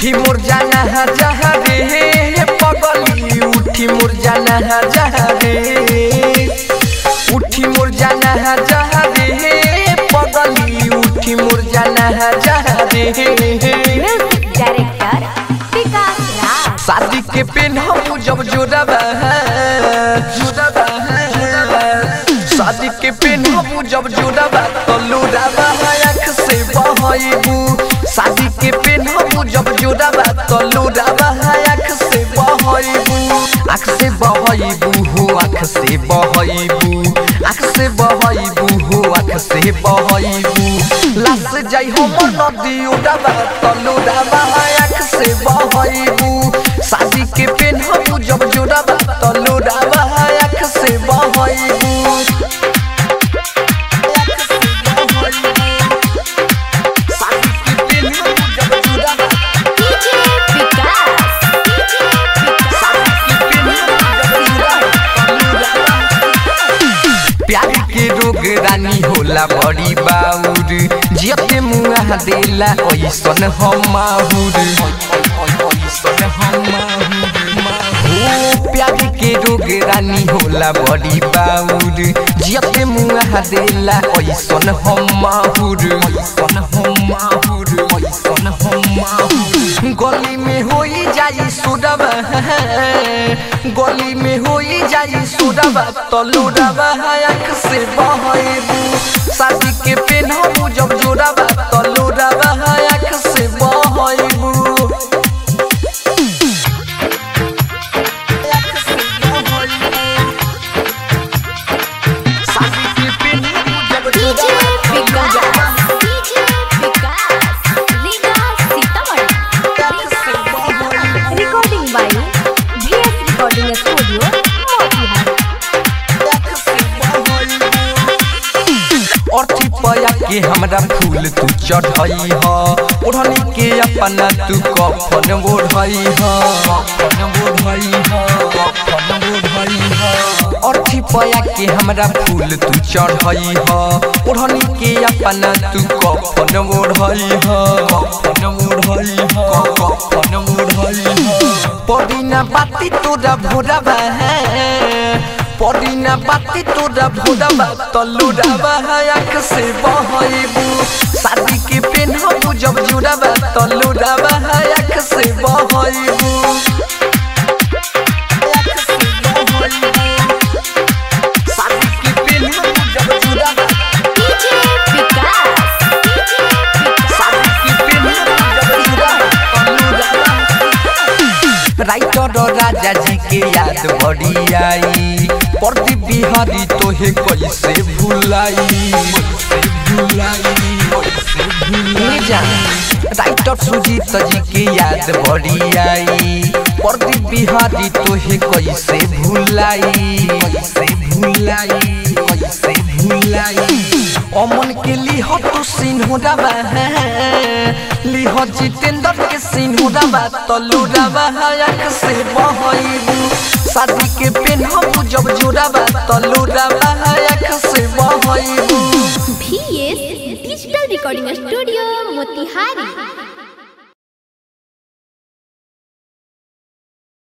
उठी मोर जाना जहाँ रे पगली उठी मोर जाना जहाँ रे उठी मोर जाना जहाँ रे पगली उठी मोर जाना जहाँ रे म्यूजिक डायरेक्टर विकास राज शादी के पेन हम जब जोड़बा जोड़बा शादी के पेन हम जब जोड़बा तो लुड़ाबा आँख से बहबू शादी के पेन हम जब जोड़बा तो लुड़ाबा आँख से बहबू आँख से बहबू हो आँख से बहबू आँख से बहबू हो आँख से बहबू लाश जाई हम नदी उड़ाबा तो लुड़ाबा आँख से बहबू शादी के पेन हम जब जोड़ाबा तो लुड़ाबा आँख से बहबू शादी के पेन हम जब जोड़ाबा डीजे विकास प्यार के रोग रानी होला बड़ी बाउर जियते मुआ देला ऐसन हम माहुर ऐसन हम हो प्यार के रोग रानी होला बड़ी बाउर जियते मुआ देला ऐसन हम माहुर ऐसन हम माहुर ऐसन हम माहुर गली में होई जाई सुडब गली में होई जाई सुडब तो लुडब आँख से बहबू शादी के पेनहबू जब जोड़ब तो लुडब आँख से बहबू शादी के पेनहबू जब डीजे जोड़ब विकास डीजे विकास लीगा Sitamarhi recording by VS recording studio Motihari अर्थी पया के हमरा फूल तू चढ़ई ह ओढ़नी के अपना तू कफन ओढ़ई ह कफन ओढ़ई ह कफन ओढ़ई ह अर्थी पया के हमरा फूल तू चढ़ई ह ओढ़नी के अपना तू कफन ओढ़ई ह कफन ओढ़ई ह कफन ओढ़ई ह पड़ीना बाती तोरा भोरबा पड़ीना बाती तोरा भोरबा तलुराबा आँख से बहबू शादी के पेनहबू जब जुड़बा तलुराबा आँख से बहबू शादी के पेनहबू जब जुड़बा डीजे विकास शादी के पेनहबू जब जुड़बा तलुराबा राइटर राजा जी के याद बड़ी आई प्रदीप बिहारी तोहे कैसे भुलाई कैसे भुलाई कैसे भुलाई राइटर सुजीत जी के याद बड़ी आई प्रदीप बिहारी तोहे कैसे भुलाई कैसे भुलाई कैसे भुलाई अमन के लिह तू सिन्होराबा लिह जितेंद्र के सिन्होराबा तलुराबा आँख से बहबू शादी के पेनहबू जब जोड़ाबा तलुराबा आँख से बहबू VS digital recording studio Motihari